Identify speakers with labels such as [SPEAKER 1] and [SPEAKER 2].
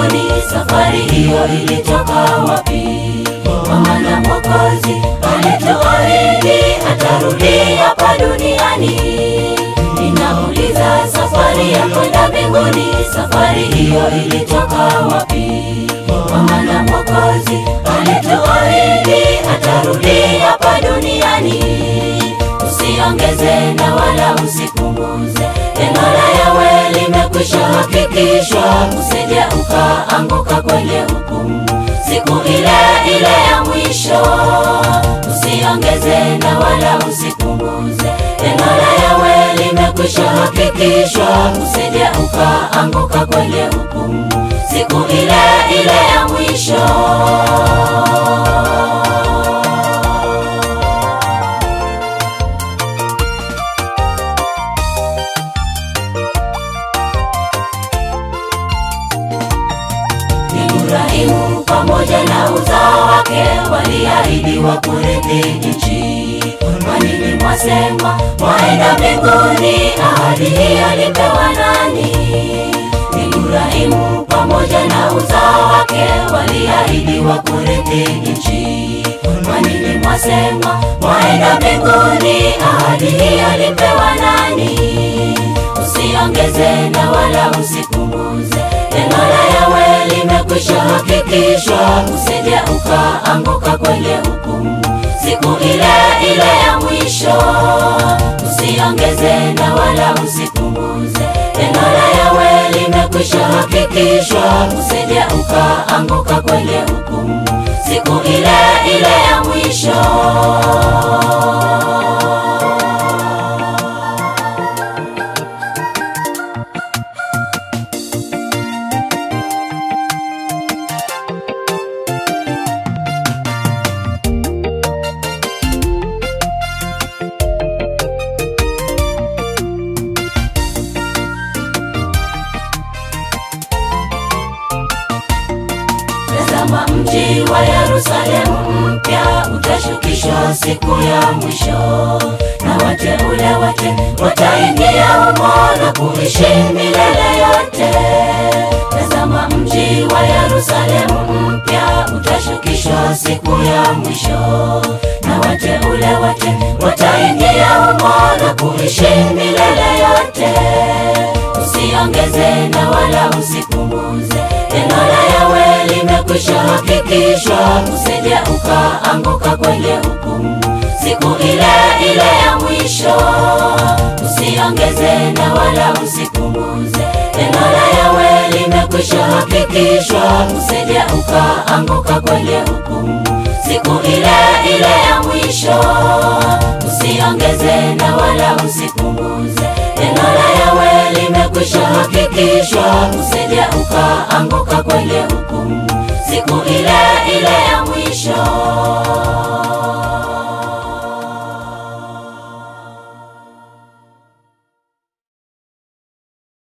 [SPEAKER 1] mbinguni, safari hiyo ilitoka wapi? Kwa maana Mwokozi alituahidi atarudi hapa duniani. Ninauliza, safari ya kwenda mbinguni, safari hiyo ilitoka wapi? Kwa maana Mwokozi alituahidi atarudi hapa duniani. Usiongeze na wala usipunguze, neno la Yawe limekwisha hakikishwa, usije ukaanguka kwenye hukumu siku ile ile ya mwisho. Usiongeze na wala usipunguze, neno la Yawe limekwisha hakikishwa, usije ukaanguka kwenye hukumu siku ile ile ya mwisho. Ibrahimu pamoja na uzao wake waliahidiwa kurithi nchi. Kwa nini mwasema mwaenda mbinguni? Ahadi hii alipewa nani? Ibrahimu pamoja na uzao wake waliahidiwa kurithi nchi. Kwa nini mwasema mwaenda mbinguni? Ahadi hii alipewa nani? Usiongeze na wala usipunguze, neno la Yawe limekwisha hakikishwa, usije ukaanguka kwenye hukumu siku ile ile ya mwisho. Usiongeze na wala usipunguze, neno la Yawe limekwisha hakikishwa, usije ukaanguka kwenye hukumu siku ile ile ya mwisho. Tazama mji wa Yerusalemu mpya utashukishwa siku ya mwisho, na wateule wake wataingia humo na kuishi milele yote. Tazama mji wa Yerusalemu mpya utashukishwa siku ya mwisho, na wateule wake wataingia humo na kuishi milele yote. Usiongeze na wala usipunguze, neno la Yawe limekwisha hakikishwa, usije ukaanguka kwenye hukumu siku ile ile ya mwisho. Usiongeze na wala usipunguze, neno la Yawe limekwisha hakikishwa, usije ukaanguka kwenye hukumu siku ile ile ya mwisho. Usiongeze na wala usipunguze, neno la Yawe limekwisha hakikishwa, usije ukaanguka kwenye hukumu siku ile ile ya mwisho.